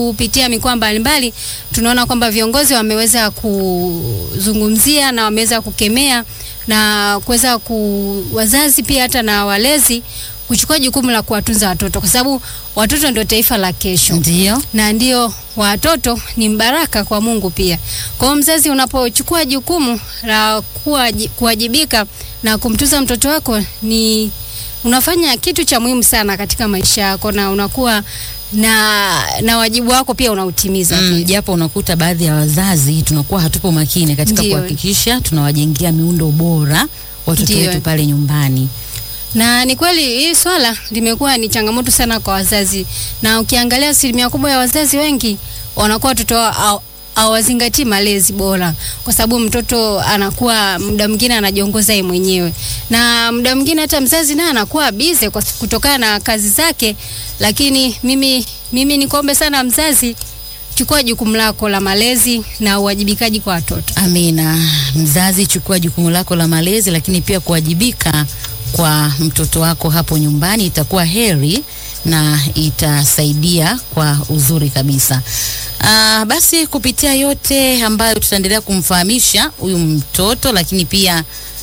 kupitia mikoa mbalimbali tunaona kwamba viongozi wameweza kuzungumzia na wameweza kukemea na kuweza ku wazazi pia hata na walezi kuchukua jukumu la kuwatunza watoto kwa sababu watoto ndio taifa la kesho Ndio. na ndio watoto ni mbaraka kwa Mungu pia. Kwa hiyo mzazi, unapochukua jukumu la kuwaji- kuwajibika na kumtunza mtoto wako, ni unafanya kitu cha muhimu sana katika maisha yako, na unakuwa na na wajibu wako pia unautimiza Mm, pia. japo unakuta baadhi ya wazazi tunakuwa hatupo makini katika Ndio. kuhakikisha tunawajengea miundo bora watoto Ndio. wetu pale nyumbani. Na ni kweli hii swala limekuwa ni changamoto sana kwa wazazi, na ukiangalia asilimia kubwa ya wazazi wengi wanakuwa watoto wao haw- hawazingatii malezi bora, kwa sababu mtoto anakuwa muda mwingine anajiongoza yeye mwenyewe, na muda mwingine hata mzazi naye anakuwa bize kwa kutokana na kazi zake. Lakini mimi mimi nikuombe sana mzazi, chukua jukumu lako la malezi na uwajibikaji kwa watoto. Amina. Mzazi, chukua jukumu lako la malezi, lakini pia kuwajibika kwa mtoto wako hapo nyumbani, itakuwa heri na itasaidia kwa uzuri kabisa. Aa, basi kupitia yote ambayo tutaendelea kumfahamisha huyu mtoto, lakini pia